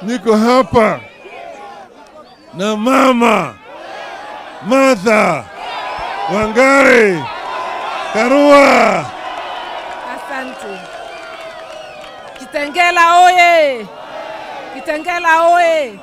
niko hapa na mama Martha Wangari Karua. Asante. Kitengela oye! Kitengela oye!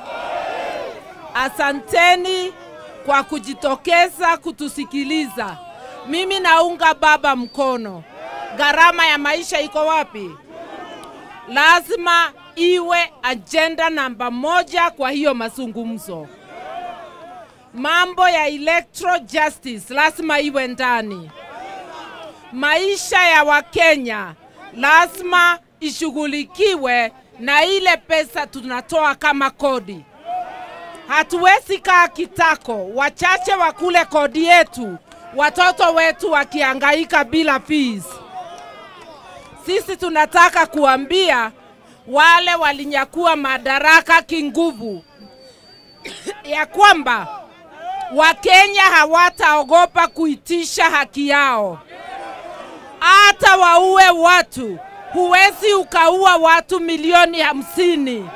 Asanteni kwa kujitokeza kutusikiliza. Mimi naunga baba mkono. Gharama ya maisha iko wapi? Lazima iwe ajenda namba moja kwa hiyo mazungumzo. Mambo ya electoral justice lazima iwe ndani maisha ya Wakenya lazima ishughulikiwe na ile pesa tunatoa kama kodi. Hatuwezi kaa kitako, wachache wakule kodi yetu, watoto wetu wakihangaika bila fees. Sisi tunataka kuambia wale walinyakua madaraka kinguvu ya kwamba Wakenya hawataogopa kuitisha haki yao hata waue watu. Huwezi ukaua watu milioni hamsini.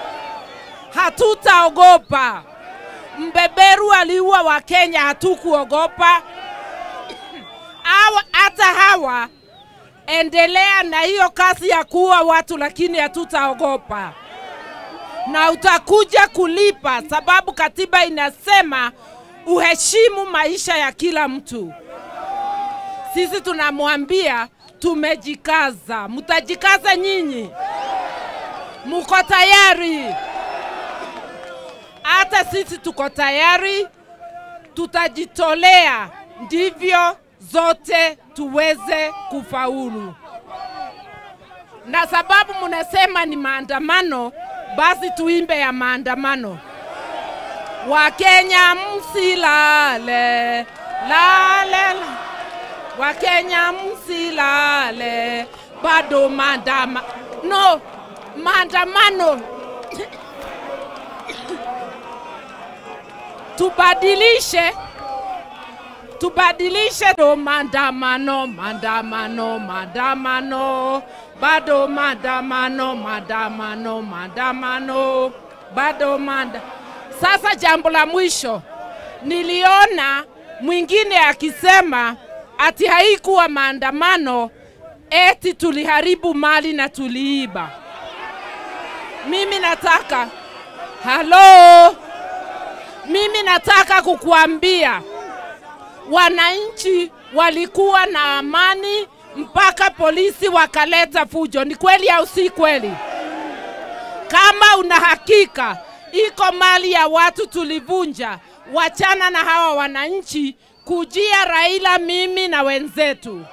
Hatutaogopa. Mbeberu aliua Wakenya, hatukuogopa. Hawa- Hata hawa endelea na hiyo kazi ya kuua watu, lakini hatutaogopa na utakuja kulipa, sababu katiba inasema uheshimu maisha ya kila mtu sisi tunamwambia tumejikaza. Mtajikaza nyinyi? Muko tayari? Hata sisi tuko tayari, tutajitolea ndivyo zote tuweze kufaulu. Na sababu mnasema ni maandamano, basi tuimbe ya maandamano. Wakenya msilale, lale, lale. Wakenya msilale, bado maandama no maandamano tubadilishe tubadilishe do maandamano maandamano maandamano bado maandamano maandamano maandamano bado manda sasa jambo la mwisho niliona mwingine akisema ati haikuwa maandamano eti tuliharibu mali na tuliiba mimi nataka halo mimi nataka kukuambia wananchi walikuwa na amani mpaka polisi wakaleta fujo. Ni kweli au si kweli? Kama una hakika iko mali ya watu tulivunja, wachana na hawa wananchi kujia Raila, mimi na wenzetu.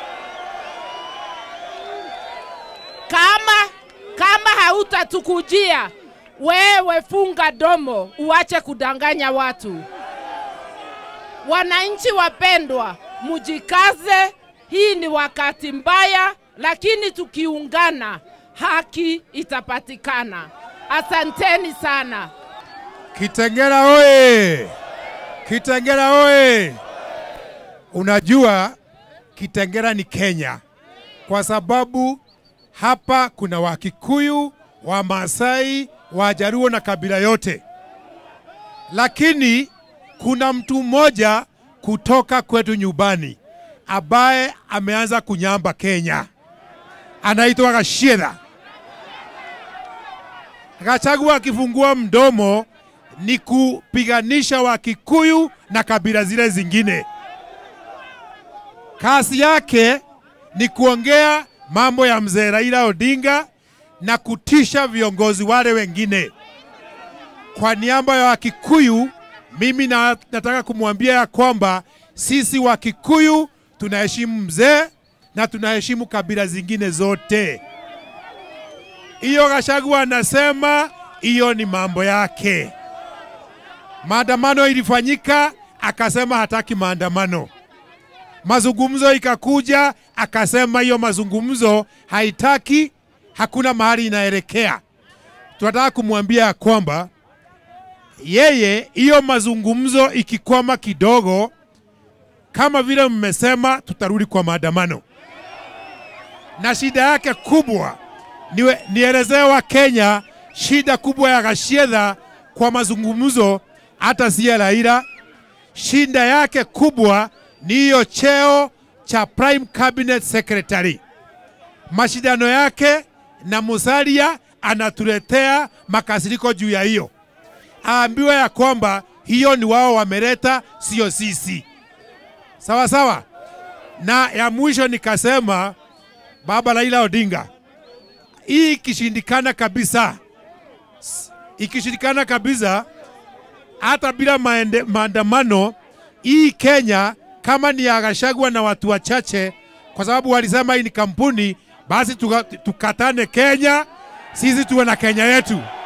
Kama kama hautatukujia wewe, funga domo, uache kudanganya watu. Wananchi wapendwa, mujikaze. Hii ni wakati mbaya, lakini tukiungana haki itapatikana. Asanteni sana. Kitengela oye! Kitengela oye! Unajua Kitengela ni Kenya kwa sababu hapa kuna Wakikuyu, Wamasai, Wajaruo na kabila yote, lakini kuna mtu mmoja kutoka kwetu nyumbani ambaye ameanza kunyamba Kenya, anaitwa Gachagua. Gachagua akifungua mdomo ni kupiganisha Wakikuyu na kabila zile zingine. Kazi yake ni kuongea mambo ya mzee Raila Odinga na kutisha viongozi wale wengine. Kwa niaba ya Wakikuyu, mimi na, nataka kumwambia ya kwamba sisi Wakikuyu tunaheshimu mzee na tunaheshimu kabila zingine zote. Hiyo Gachagua anasema hiyo ni mambo yake. Maandamano ilifanyika, akasema hataki maandamano. Mazungumzo ikakuja, akasema hiyo mazungumzo haitaki, hakuna mahali inaelekea. Tunataka kumwambia ya kwamba yeye, hiyo mazungumzo ikikwama kidogo, kama vile mmesema, tutarudi kwa maandamano, na shida yake kubwa niwe- nielezee wa Kenya shida kubwa ya Gachagua kwa mazungumzo hata si ya Raila. Shida yake kubwa ni hiyo cheo cha Prime Cabinet Secretary. Mashindano yake na Musalia anatuletea makasiriko juu ya hiyo. Aambiwe ya kwamba hiyo ni wao wameleta, sio sisi. Sawa sawa. Na ya mwisho nikasema, baba Raila Odinga, hii ikishindikana kabisa, ikishindikana kabisa, hata bila maende, maandamano, hii Kenya kama ni ya Gachagua na watu wachache, kwa sababu walisema hii ni kampuni, basi tuka, tukatane Kenya, sisi tuwe na Kenya yetu.